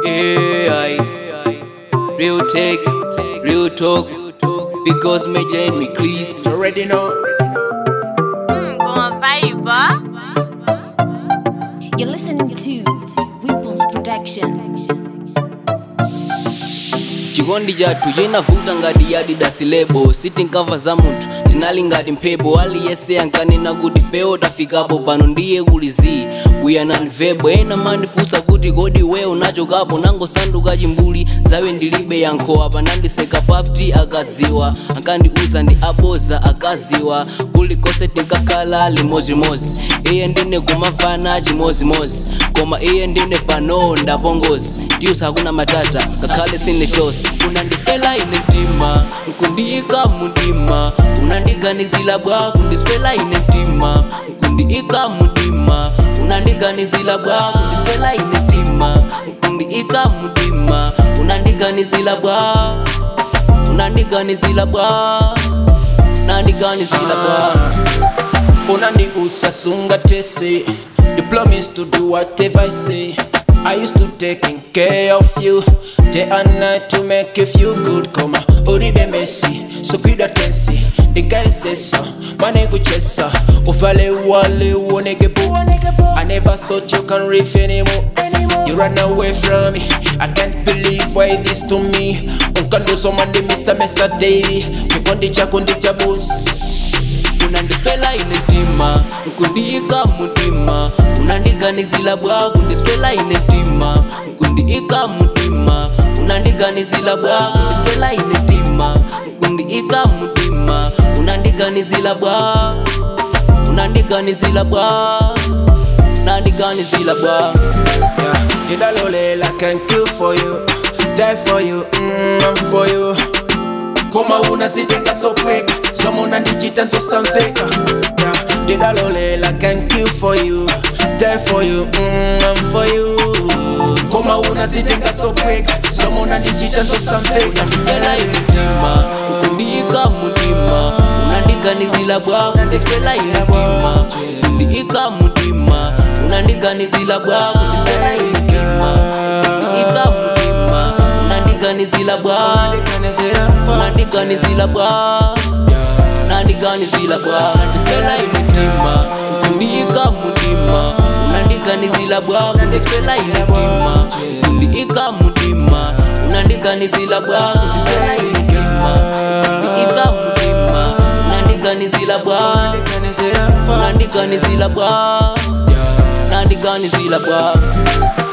AI, real tech, real talk. Because me join me, please. Already know. Mm, go on vibe, huh? You're listening to Weapons Production. chikondi chathu chinavuta ngati yadidasi lebo sitinkava za munthu tinali ngati mphepo aliyese ankanena kuti feo tafikapo pano ndiye kuli zi uyananivebo ena mandifunsa kuti kodi we unachokapo nangosanduka chimbuli zawe ndilibe yankho apa nandiseka papti akadziwa ankandiuza ndi aboza akaziwa kulikonse tinkakhala limozimozi iye ndine kumafana chimozimozi koma iye ndine pano ndapongozi ndiusa hakuna matata ngakhale sine toast unandisela ine mtima nkundiyika mundima unandiganizila bwa kundiswela ine mtima nkundiyika mundima unandiganizila bwa kundiswela ine mtima nkundiyika mundima unandiganizila bwa unandiganizila bwa unandiganizila bwa unandiusa sunga tese you promise to do whatever i say i used to taking care of you day and night to make you feel good koma uribe mesi sukwida tensi ndikaisesa manekuchesa ufale wale uoneke bu i never thought you can riff anymore You run away from me. I can't believe why this to me. Unkandoso mande misa mesa daily. Chikondi chako ndi cha boss. unandiswela ine mtima nkundiyika mumtima unandiganizila bwa kundiswela ine mtima nkundiyika mumtima unandiganizila bwa kundiswela ine mtima nkundiyika mumtima unandiganizila bwa unandiganizila bwa unandiganizila bwa Yeah. Did I lolly I can kill for you, die for you, mm, I'm for you. Koma unazitenga so quick, somo unandichita so samveka. Yeah. Did I lolly I can kill for you, die for you, mm, I'm for you. Koma unazitenga so quick, somo unandichita so samveka. unandiswela ine mtima nkundiyika mumtima unandiganizila bwa kundiswela ine mtima nkundiyika mumtima unandiganizila bwa kundiswela ine mtima nkundiyika mumtima unandiganizila bwa unandiganizila bwa unandiganizila bwa unandiswela ine mtima nkundiyika mumtima unandiganizila bwa kundiswela ine mtima nkundiyika mumtima unandiganizila bwa kundiswela ine mtima nkundiyika mumtima unandiganizila bwa unandiganizila bwa unandiganizila bwa